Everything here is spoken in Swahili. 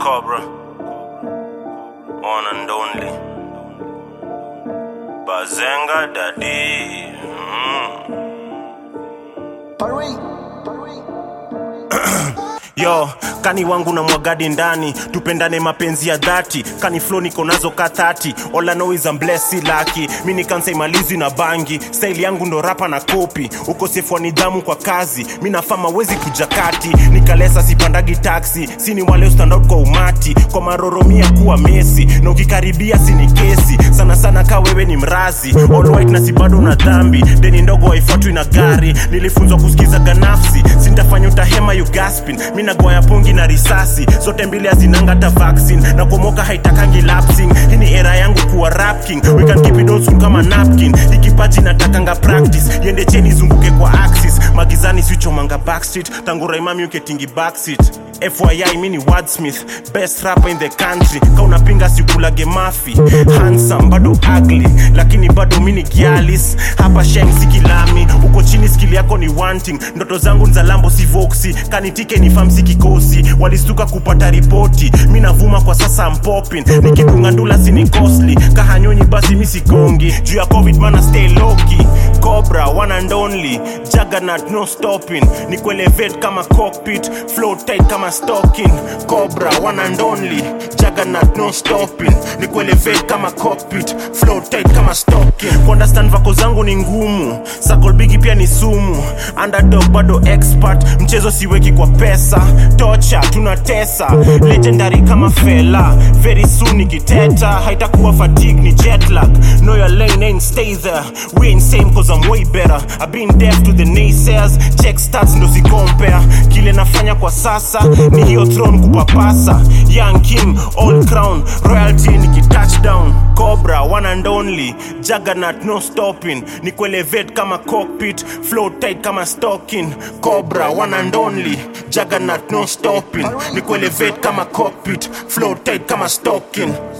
Cobra, one and only. Bazenga Daddy. Mm. yo kani wangu na mwagadi ndani tupendane mapenzi ya dhati kani flo niko nazo ka 30 all I know is I'm blessed si lucky mi ni kansa imalizi na bangi style yangu ndo rapa na kopi ukosefu wa nidhamu kwa kazi mi nafama wezi kuja kati nikalesa sipandagi taxi sini wale stand out kwa umati kwa maroromia kuwa mesi na ukikaribia sini kesi sana sana ka wewe ni mrazi all white na si bado na dhambi deni ndogo haifuatwi na gari nilifunzwa kusikiza ganafsi sintafanya utahema you gaspin mi nagoya pungi na risasi zote mbili hazinanga hata vaccine na kumoka haitakangi lapsing hii ni era yangu kuwa rap king we can keep it old school kama napkin ikipaji natakanga practice yende cheni zunguke kwa axis magizani sichomanga backstreet tangu raimami uketingi backseat fyi mi ni wordsmith best rapper in the country ka unapinga sikulage mafi handsome bado ugly lakini bado mi ni gialis hapa sheng sikilami uko chini skili yako ni wanting ndoto zangu nzalambo si voksi kanitike ni famsi kikosi walistuka kupata ripoti mi navuma kwa sasa mpopin nikikunga ndula sini costly kahanyonyi basi mi sigongi juu ya covid mana stay loki cobra one and only juggernaut no stopping ni kuelevate kama cockpit flow tight kama stocking cobra one and only juggernaut no stopping ni kuelevate kama cockpit flow tight kama stocking kuunderstand vako zangu ni ngumu sakolbigi pia ni sumu underdog bado expert mchezo siweki kwa pesa tocha tunatesa legendary kama fela very soon nikiteta haitakuwa fatigue ni jetlag know your lane ain't stay there we ain't same cause I'm way better I've been deaf to the naysayers check stats ndo si compare kile nafanya kwa sasa ni hiyo throne kupapasa young king all crown royalty nikitouchdown cobra one and only juggernaut no stopping ni kuelevate kama cockpit flow tight kama stocking cobra one and only juggernaut no stopping ni kuelevate kama cockpit flow tight kama stocking